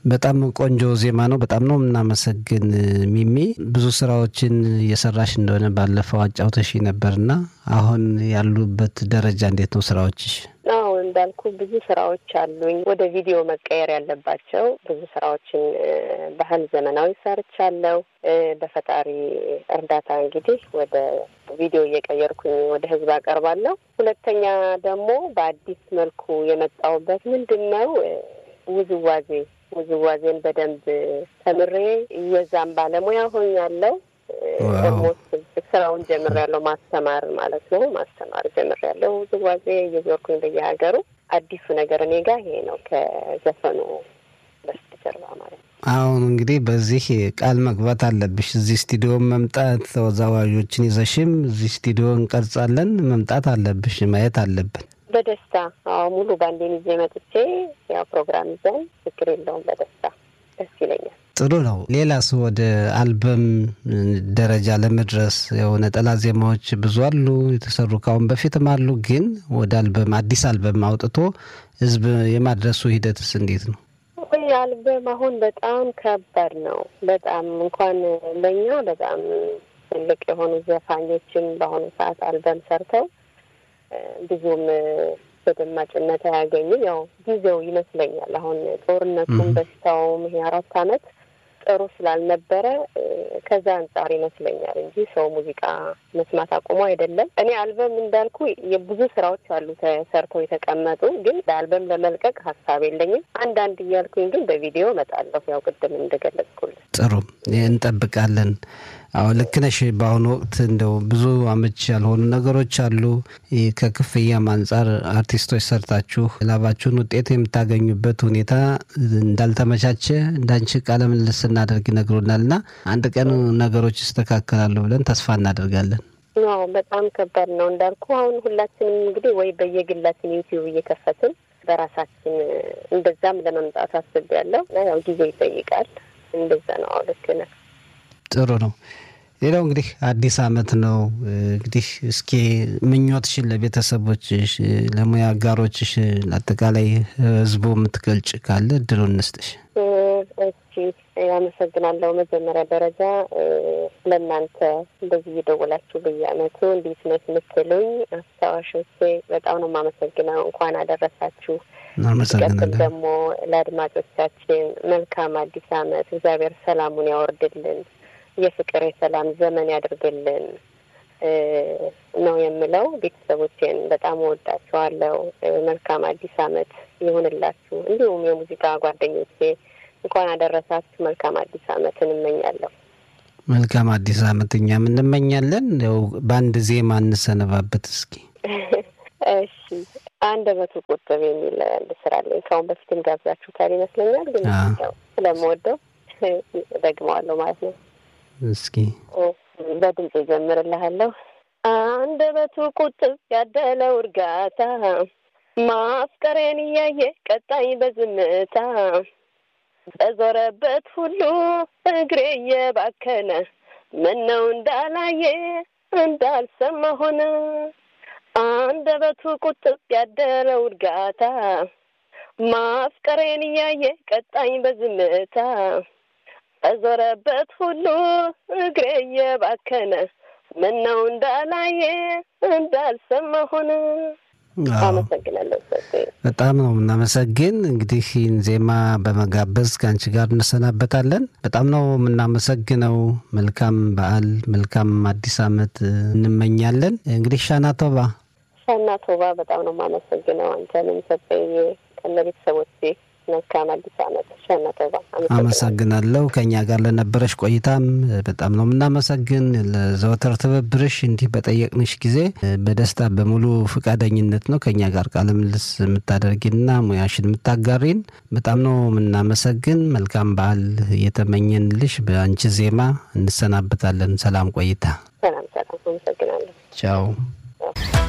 በጣም ቆንጆ ዜማ ነው። በጣም ነው የምናመሰግን ሚሚ። ብዙ ስራዎችን እየሰራሽ እንደሆነ ባለፈው አጫውተሽ ነበርና አሁን ያሉበት ደረጃ እንዴት ነው ስራዎችሽ? አዎ እንዳልኩ ብዙ ስራዎች አሉኝ ወደ ቪዲዮ መቀየር ያለባቸው ብዙ ስራዎችን ባህል ዘመናዊ ሰርቻለሁ። በፈጣሪ እርዳታ እንግዲህ ወደ ቪዲዮ እየቀየርኩኝ ወደ ህዝብ አቀርባለሁ። ሁለተኛ ደግሞ በአዲስ መልኩ የመጣሁበት ምንድን ነው ውዝዋዜ ውዝዋዜን በደንብ ተምሬ የዛም ባለሙያ ሆኛለሁ። ደግሞ ስራውን ጀምሬያለሁ፣ ማስተማር ማለት ነው። ማስተማር ጀምሬያለሁ። ውዝዋዜ እየዞርኩኝ በየሀገሩ። አዲሱ ነገር እኔ ጋር ይሄ ነው፣ ከዘፈኑ በስተጀርባ ማለት ነው። አሁን እንግዲህ በዚህ ቃል መግባት አለብሽ። እዚህ ስቱዲዮ መምጣት ተወዛዋዦችን ይዘሽም እዚህ ስቱዲዮ እንቀርጻለን መምጣት አለብሽ፣ ማየት አለብን። በደስታ አዎ፣ ሙሉ ባንዴን ይዤ መጥቼ ያው ፕሮግራም ይዘን ችግር የለውም። በደስታ ደስ ይለኛል። ጥሩ ነው። ሌላስ ወደ አልበም ደረጃ ለመድረስ ያው ነጠላ ዜማዎች ብዙ አሉ የተሰሩ ካሁን በፊትም አሉ። ግን ወደ አልበም አዲስ አልበም አውጥቶ ህዝብ የማድረሱ ሂደትስ እንዴት ነው? ወይ አልበም አሁን በጣም ከባድ ነው። በጣም እንኳን ለእኛ በጣም ትልቅ የሆኑ ዘፋኞችን በአሁኑ ሰዓት አልበም ሰርተው ብዙም ተደማጭነት አያገኝም። ያው ጊዜው ይመስለኛል አሁን ጦርነቱም በሽታውም ይሄ አራት አመት ጥሩ ስላልነበረ ከዛ አንጻር ይመስለኛል እንጂ ሰው ሙዚቃ መስማት አቁሞ አይደለም። እኔ አልበም እንዳልኩ የብዙ ስራዎች አሉ ተሰርተው የተቀመጡ፣ ግን ለአልበም ለመልቀቅ ሀሳብ የለኝም። አንዳንድ እያልኩኝ ግን በቪዲዮ እመጣለሁ። ያው ቅድም እንደገለጽኩልህ። ጥሩ እንጠብቃለን። አዎ ልክ ነሽ። በአሁኑ ወቅት እንደው ብዙ አመች ያልሆኑ ነገሮች አሉ። ከክፍያም አንጻር አርቲስቶች ሰርታችሁ ላባችሁን ውጤት የምታገኙበት ሁኔታ እንዳልተመቻቸ እንዳንቺ ቃለ ምልልስ ስናደርግ ይነግሩናል እና አንድ ቀን ነገሮች ይስተካከላሉ ብለን ተስፋ እናደርጋለን። አዎ በጣም ከባድ ነው እንዳልኩ። አሁን ሁላችንም እንግዲህ ወይ በየግላችን ዩቲዩብ እየከፈትን በራሳችን እንደዛም ለመምጣት አስቤያለሁ። ያው ጊዜ ይጠይቃል። እንደዛ ነው። አዎ ልክ ነህ። ጥሩ ነው። ሌላው እንግዲህ አዲስ አመት ነው። እንግዲህ እስኪ ምኞትሽን ለቤተሰቦችሽ፣ ለሙያ አጋሮችሽ፣ ለአጠቃላይ ህዝቡ የምትገልጭ ካለ እድሉ እንስጥሽ። እሺ፣ አመሰግናለሁ። መጀመሪያ ደረጃ ለእናንተ እንደዚህ እየደወላችሁ በየአመቱ እንዴት ነሽ የምትሉኝ አስታዋሾቼ በጣም ነው የማመሰግነው። እንኳን አደረሳችሁ። እናመሰግናለን። ደግሞ ለአድማጮቻችን መልካም አዲስ አመት፣ እግዚአብሔር ሰላሙን ያወርድልን የፍቅር የሰላም ዘመን ያድርግልን ነው የምለው። ቤተሰቦቼን በጣም እወዳቸዋለሁ። መልካም አዲስ አመት ይሁንላችሁ። እንዲሁም የሙዚቃ ጓደኞቼ እንኳን አደረሳችሁ። መልካም አዲስ አመት እንመኛለሁ። መልካም አዲስ አመት እኛም እንመኛለን። ያው በአንድ ዜማ እንሰነባበት እስኪ። እሺ አንደበቱ ቁጥብ የሚል ስራለኝ ከአሁን በፊትም ጋብዛችሁታል ይመስለኛል። ግን ያው ስለምወደው ደግመዋለሁ ማለት ነው። እስኪ በድምፅ ጀምርልሃለሁ። አንደበቱ ቁጥብ ያደለው እርጋታ ማፍቀሬን እያየ ቀጣይ በዝምታ በዞረበት ሁሉ እግሬ እየባከነ ምነው እንዳላየ እንዳልሰማ ሆነ። አንደበቱ ቁጥብ ያደለው እርጋታ ማፍቀሬን እያየ ቀጣይ በዝምታ በዞረበት ሁሉ እግሬ እየባከነ ምነው እንዳላየ እንዳልሰማ ሆነ። አመሰግናለሁ። በጣም ነው የምናመሰግን። እንግዲህ ይህን ዜማ በመጋበዝ ከአንቺ ጋር እንሰናበታለን። በጣም ነው የምናመሰግነው። መልካም በዓል፣ መልካም አዲስ አመት እንመኛለን። እንግዲህ ሻና ቶባ ሻና ቶባ በጣም ነው የማመሰግነው። አንተንም ሰጠኝ ከነ ቤተሰቦቼ መልካም አዲስ አመት ሻና ቶባ። አመሰግናለሁ። ከእኛ ጋር ለነበረሽ ቆይታም በጣም ነው የምናመሰግን። ለዘወትር ትብብርሽ እንዲህ በጠየቅንሽ ጊዜ በደስታ በሙሉ ፈቃደኝነት ነው ከእኛ ጋር ቃለ ምልልስ የምታደርጊና ሙያሽን የምታጋሪን በጣም ነው የምናመሰግን። መልካም በዓል እየተመኘንልሽ በአንቺ ዜማ እንሰናበታለን። ሰላም ቆይታ። ሰላም ሰላም። አመሰግናለሁ። ቻው